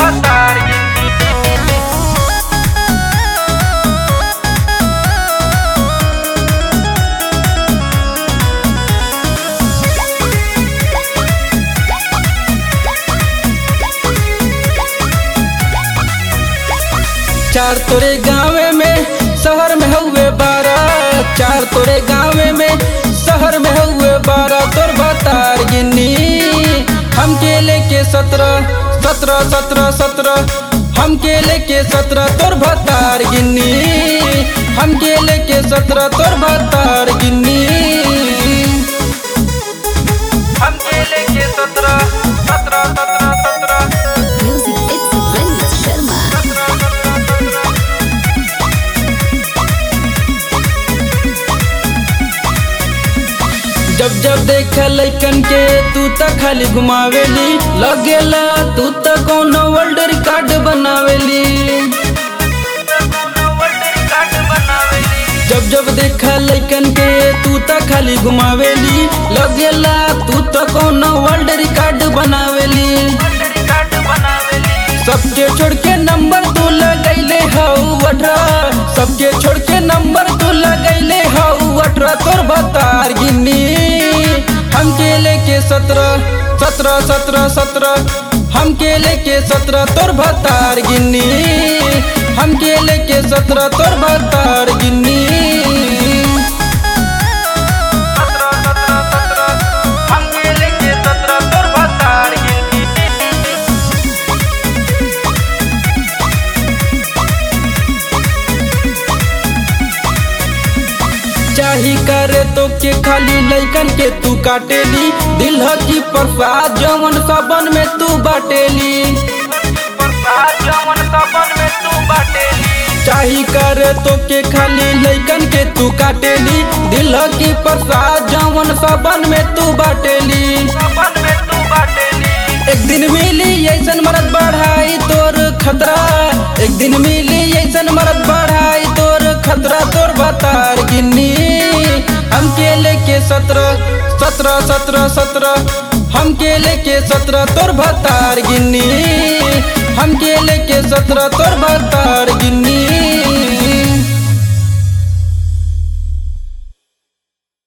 भतार गिन्नी चार तोरे गाँवे में शहर में हुए बारह चार तोरे गाँवे में शहर में हुए बारह तोर भतार गिन्नी हम के लेके सत्रह सत्रह सत्रह सत्रह हम के लेके सत्रह तोर भतार गिन्नी हम के लेके सत्रह तोर भतार गिन्नी हम केले के सत्रह सत्रह सत्रह सत्रह Music it's Vince Sharma. जब जब देख लैकन के तू त खाली घुमावेली लगेला तू त कोनो वर्ल्ड रिकॉर्ड बनावेली जब जब देख लैकन के तू त खाली घुमावेली लगेला तू त कोनो वर्ल्ड रिकॉर्ड बनावेली सबके छोड़ के नंबर तू लगैले हऊ अठारह सबके छोड़ के नंबर तू लगैले हऊ अठारह तोर भतार गिन्नी हम के लेके सत्रह सत्रह सत्रह सत्रह हम के लेके सत्रह तोर भतार गिन्नी हम के लेके सत्रह तोर भतार गिन्नी हम केले के सत्रह तोर भतार गिन्नी चाही करे तो के खाली लैकन के तू काटेली दिल की प्रसाद जवन सबन में तू बाटेली प्रसाद जमन सबन में तू बाटेली चाही करे तो के खाली लैकन के तू काटेली दिल की प्रसाद जवन सबन में तू बाटेली सबन में तू बाटेली एक दिन मिली ऐसन मरद बढ़ाई तोर खतरा एक दिन मिली ऐसन मरद बढ़ाई तोर खतरा तोर बतार गिन्नी हम के लेके सत्रह सत्रह सत्रह सत्रह हम के लेके सत्रह तोर भतार गिन्नी हम के लेके सत्रह तोर भतार गिन्नी